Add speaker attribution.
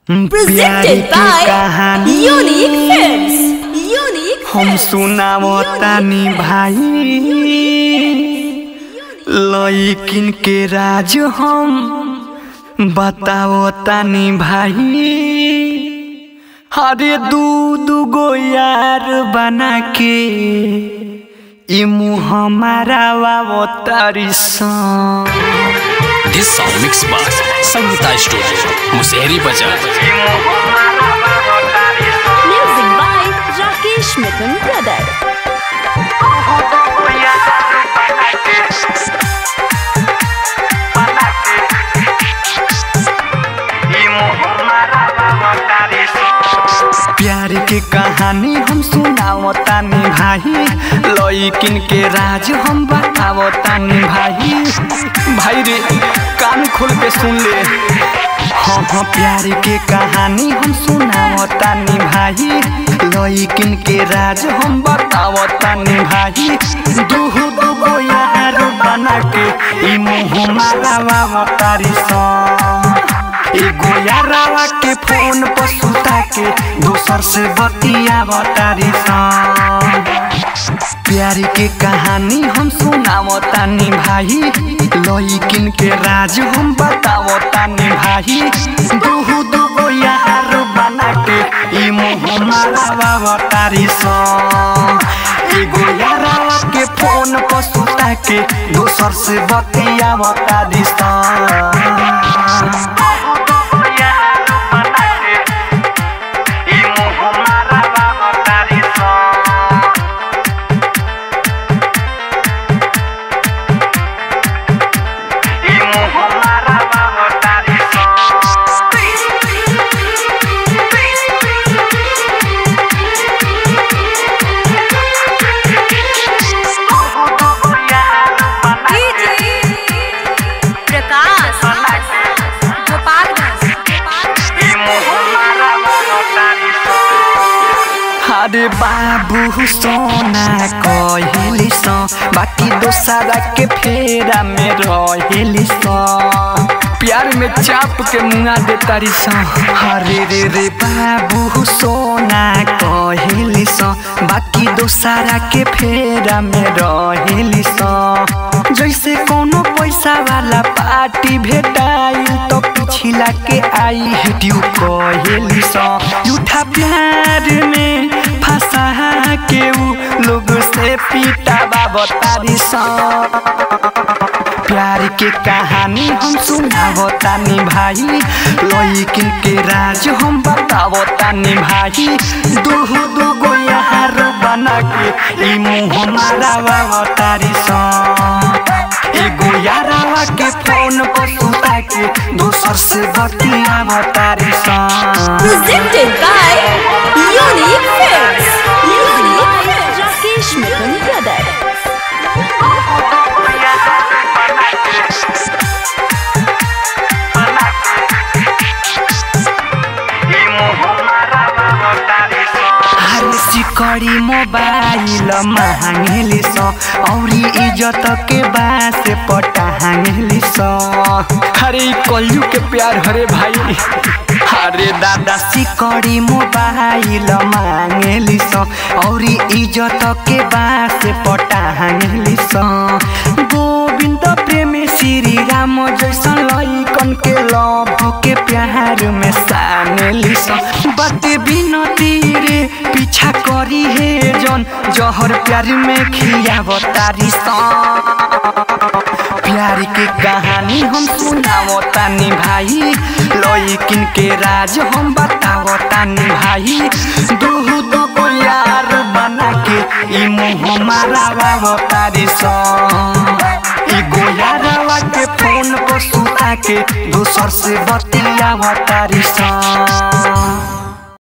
Speaker 1: प्यारी
Speaker 2: Presented
Speaker 1: की
Speaker 2: by
Speaker 1: कहानी
Speaker 2: Unique Films. Unique
Speaker 1: हम
Speaker 2: Films.
Speaker 1: सुनावतानी भाई लइकिन के राज हम बतावतानी भाई हरे दू दू गो यार बना के ई मुँह हमारा वावतारी सन
Speaker 3: This song mixed by Sangeeta Studio, Musehri Bazaar.
Speaker 2: Music by Rakesh Mithun Brother.
Speaker 1: प्यार के कहानी हम सुनावतानी भाई लइकिन के राज हम बतावतानी भाई भाई रे कान खोल के सुन ले हाँ हाँ प्यार के कहानी हम सुनावतानी भाई लइकिन के राज हम बतावतानी भाई दूहु दूगो यार बना के ई मुँह मारा तारी सन एगो यारावा के फोन पर सुता के दोसर से बतिया बतारी सन प्यार के कहानी हम सुनावतानी भाई लइकिन के राज हम बतावतानी भाई दूहु दूगो यार बना के ई मुँह मारा बतारी सन एगो यारावा के फोन पर सुता के दोसर से बतिया बतारी सन
Speaker 2: प्रकाश
Speaker 1: अरे बाबू सोना कहली सो बाकी दोसरा के फेरा में रहेली सो प्यार में चाप के मुंगा दे तारी सो अरे रे रे बाबू सोना कहली सो बाकी दोसरा के फेरा में रहेली सो जैसे कोनो पैसा वाला पार्टी भेटाइल तो पिछला के आई हिडियो कहली सो झूठा प्यार में फंसा के ऊ लोग से पीटा बाबतारी सा प्यार के कहानी हम सुनावतानी भाई लइकिन के राज हम बतावतानी भाई दूहु दूगो यार बना के ई मुँह मारा बाबतारी सा एगो यारावा के फोन पर सुता के दोसर से बतिया बतारी सा
Speaker 2: Presented by Unique Films. Music by Rakesh Mithun Brother.
Speaker 1: हर सिकड़ी मोबाइल महंगेली सो औरी इज्जत के बास पटांगेली सो अरे कलयू के प्यार हरे भाई अरे दादा सिकड़ी मोबाइल मांगेली सो औरी इज्जत के बास पटांगेली सो गोविंद प्रेमी श्री राम जैसन लइकन के लभ के प्यार में सानेली सो बाटे बिनती रे पीछा करी हे जन जहर प्यार में खियावतारी सा प्यार के कहानी हम सुनावतानी भाई लइकिन के राज हम बतावतानी भाई दूहु दूगो यार बना के ई मुँह मारा बावतारी सा एगो यारवा के फोन पर सुता के दोसर से बतिया बतारी सा